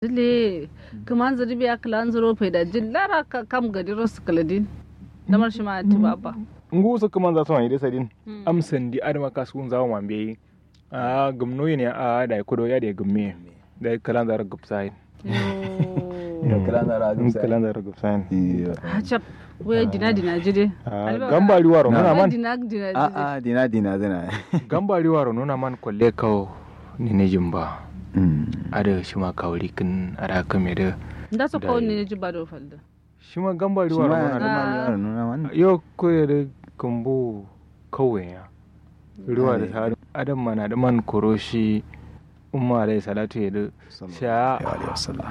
dile kaman zari biya kalan zaro faida jin lara ka kam gadi ros kaladin lamar shi ma ti baba ngu su kuma za su wani desa din amsan di adama kasu za mu mambe a gumno ne a da kudo ya da gumme da kalan zara gupsai da kalan zara in kalan zara gupsai hacap waya dina dina jide gambari waro nuna man dina dina a jide a dina dina zana gambari waro nuna man kwalle kawo ni ne jimba ada shi ma kawri kin ara kame da da so ko Dai. ne ji ba do falda shi ma gambari shi waro ma nuna yana da da nuna wannan yo koyar da kambo kawai ya ruwa da Ade. sa'adu adam mana da man koroshi umma alai salatu ya da sha alaihi wasallam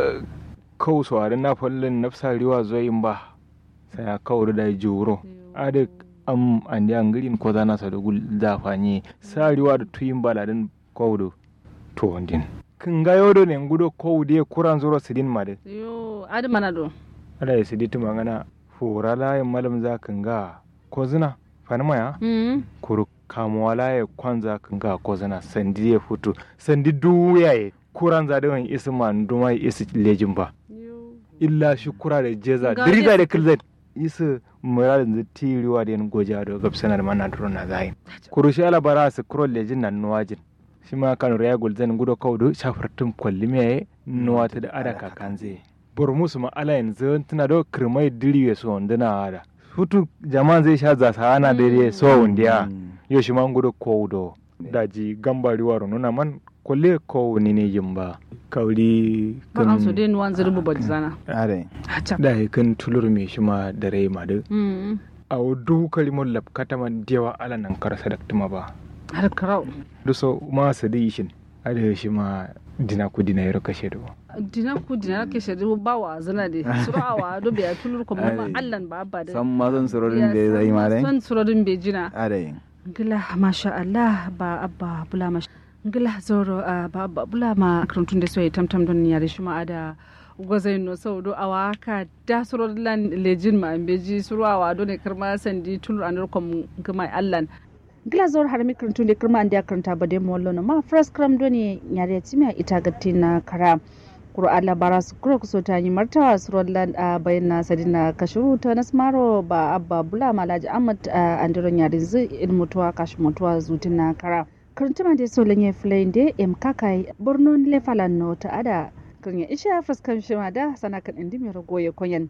kawo sawarin na fallin nafsa riwa zoyin ba sai ya kawo da juro ada am andi angirin ko zana sa da gul da fanye sa riwa da tuyin baladin kawo da to wandin kin ga yodo ne ngudo kawo da kuran zuro sidin ma da yo adi mana do ada ya sidi tuma ngana fura layin malam za kan ga ko zina fanima ya mm kuru kamuwa laye kwanza kan ga ko zina sandi ya fito sandi duya ya kuran za da wani isi ma nduma ya isi lejin ba yo illa shi kura da jeza Ga diriga dai- da kilzai isa muradin da tiriwa da yan goja da gabsana da mana duro na zai kuru shi ala bara su kuro lejin nan nuwajin shi ma kan raya gulzan gudo kaudu shafartun kwalli me nuwata da ada kakan zai burmusu ma ala yanzu tana da kirmai diriwe so wanduna ada hutu jama'an zai sha zasa ana dare so wundiya yo shi ma gudo kaudo daji gambari waro nuna man kwalle kawo ni ne jimba kauri ba an so dai nuwan zari bu zana are hacap da kan tulur me shi ma da rai ma da mm a du kalimar labkata ma dewa ala nan kar sadaktuma ba har karau du so ma sadi shin ada shi ma dina ku dina yaro kashe do dina ku dina ke shari ba wa zana de surawa do biya tulur ko ma Ai. allan ba ba da san ma son surorin da ya zai ma dai son surorin be jina are ngila masha Allah ba abba bula masha ngila zoro ah, ba abba bula ma karantun da soyi tamtam don yare shi ma ada gwazai no sau do awa ka da suro lan lejin ma ambeji suro awa do ne karma sandi tulur anur kom gama allan ngila zoro har mi karantun da karma andi karanta ba de mollo no ma first kram do ne yare timi ita gatti na kara Kur'an labara su kuro kuso ta yi martawa su rollan a bayyana sadina kashiru ta nasmaro ba abba bula malaji ahmad a andiron yarin zu in mutuwa kashi mutuwa zutin na kara karantuma da so lanye filayin da em kakai borno lefalan no ta ada kanya isha fuskan shima da sana kan indi mai rago ya koyan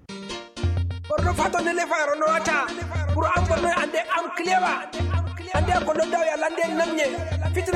borno fatone le fayro no wata pour am bonno ande am clewa ande ko do daw yalla ande namne fitina